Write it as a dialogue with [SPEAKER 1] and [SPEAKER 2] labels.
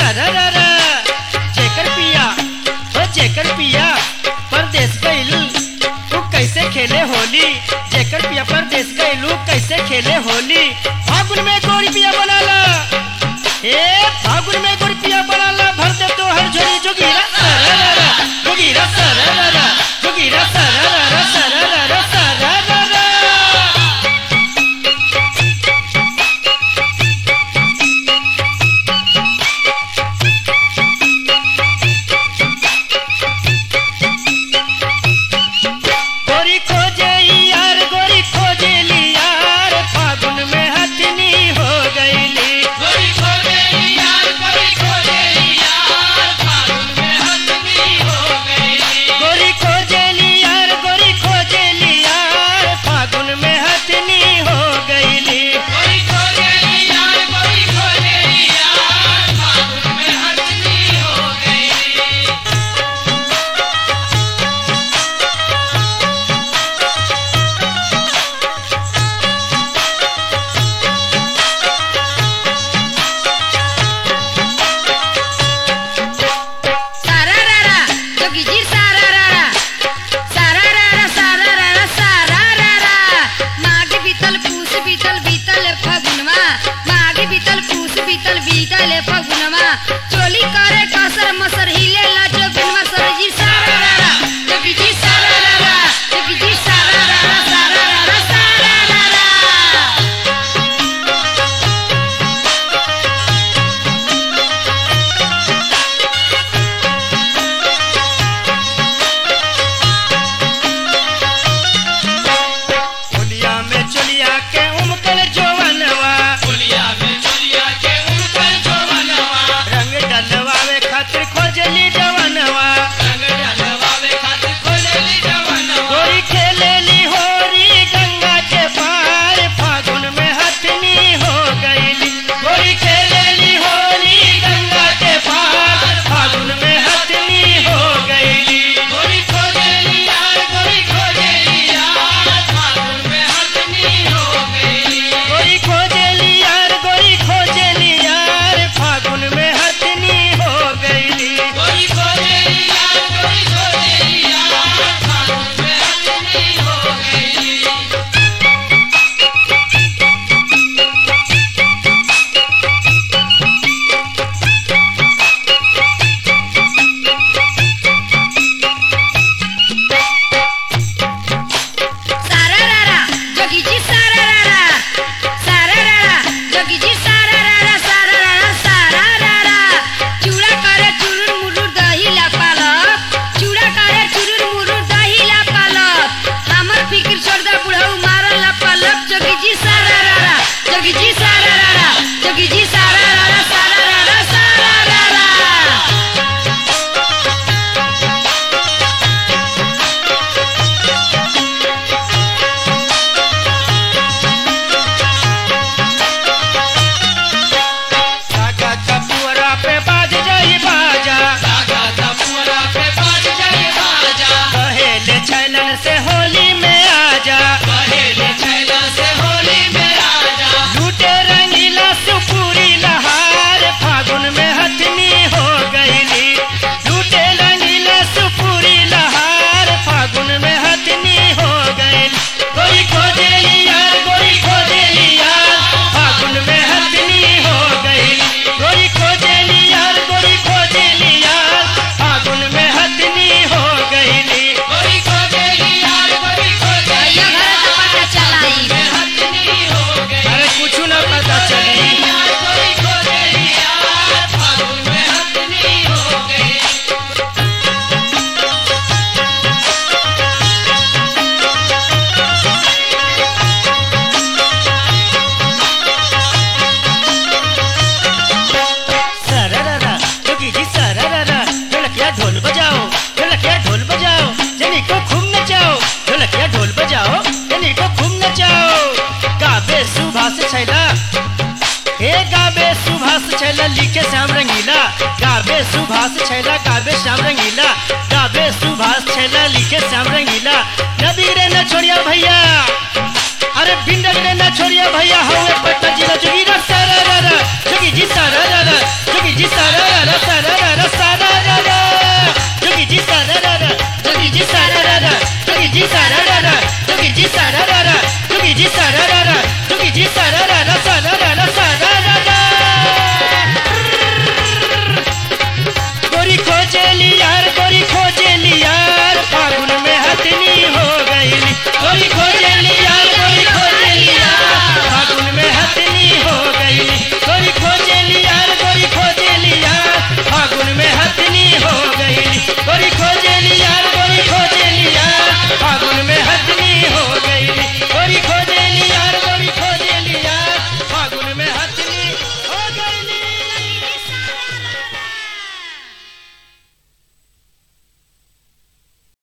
[SPEAKER 1] सरररा जेकर पिया ओ जेकर पिया परदेश गइलू तू कैसे खेले होली जेकर पिया परदेश गइलू कैसे खेले होली फागुन में गोरी पिया बनाला ए फागुन में गोरी पिया बनाला भर दे तो हर झोरी जोगीरा सरररा जोगीरा सरररा जोगीरा सरररा सरररा सरररा गोरी खोजे यार गोरी खोजे ली यार फागुन में हथनी हो गईली
[SPEAKER 2] गोरी खोजे यार गोरी खोजे यार फागुन में हथनी हो गई
[SPEAKER 1] गोरी खोजे ली यार गोरी खोजे ली यार फागुन में हथनी हो गईली
[SPEAKER 2] गोरी खोजे यार गोरी खोजे यार फागुन में हथनी हो गई
[SPEAKER 3] सारारारा जोगीजी सारारारा सारारारा सारारारा सारारारा माघ बीतल पूस बीतल बीतल फगुनवा माघ बीतल पूस बीतल बीतल फगुनवा चोली करे कसर मसर हिले ला जोगुनवा सरजी सारारारा जोगीजी सारारारा जोगीजी सारारारा सारारारा सारारारा
[SPEAKER 1] होलिया में चलिया के उमकल जोवनवा
[SPEAKER 2] पुलिया में चुलिया के ऊपर जो बनवा
[SPEAKER 1] रंग डलवावे खातिर खोजली जवनवा
[SPEAKER 2] रंग डलवावे खातिर खोजली जवनवा
[SPEAKER 1] गोरी खेलेली होरी गंगा के पार फागुन में हथनी हो गईली गोरी खेलेली होरी गंगा के पार फागुन में हथनी हो गईली
[SPEAKER 2] गोरी खोजे यार गोरी खोजे यार फागुन में हथनी हो गई
[SPEAKER 1] गोरी खोजेली यार गोरी खोजेली यार फागुन में हथनी हो गईली
[SPEAKER 2] गोरी खोजे यार गोरी खोजे यार फागुन में हथनी हो गई
[SPEAKER 3] सारारारा जोगीजी सारारारा सारारारा जोगीजी सारारारा सारारारा सारारारा चूड़ा करे चुरुर मुरुर दही ला पालक चूड़ा करे चुरुर मुरुर दही ला पालक हमर फिकिर छोड़ दा बुढ़ऊ मारल ला पालक जोगीजी सारारारा जोगीजी सारारारा जोगीजी सारारारा सारारारा सारारारा
[SPEAKER 1] सागा कपुअरा पे बाज जाई बाजा
[SPEAKER 2] धागा धपुरा पे बाज जाए बाजा
[SPEAKER 1] कहेले छैलन से होली में आजा
[SPEAKER 2] पहले छैला से होली में आजा
[SPEAKER 1] लूटे रंगीला सुपूरी लहार फागुन में हथनी हो गईली लूटे रंगीला सुपूरी लहार फागुन में हथनी हो गईल गोरी खोजेली यार गोरी खोजेली यार फागुन में हथनी हो गईल गोरी खोजेली यार गोरी खोजेली यार फागुन में हथनी हो गईली
[SPEAKER 2] गोरी खोजे यार गोरी खोजे
[SPEAKER 3] ये घर तो पता चलाई
[SPEAKER 2] में हथनी हो गई
[SPEAKER 1] अरे कुछ ना पता चली
[SPEAKER 2] यार गोरी खोजे यार फागुन में हथनी हो गई
[SPEAKER 1] सरररा जोगी जी सरररा ढोलकिया ढोल बजाओ ढोलकिया ढोल बजाओ जनी को खूब नचाओ ढोलकिया ढोल बजाओ जनी को खूब नचाओ गाबे सुभाष छैला हे गाबे सुभाष छैला लिखे श्याम रंगीला गाबे सुभाष छैला गाबे श्याम रंगीला गाबे सुभाष छैला लिखे श्याम रंगीला न बिगड़े न छोड़िया भैया अरे बिंदक ने न छोड़िया भैया हवे पटना जिला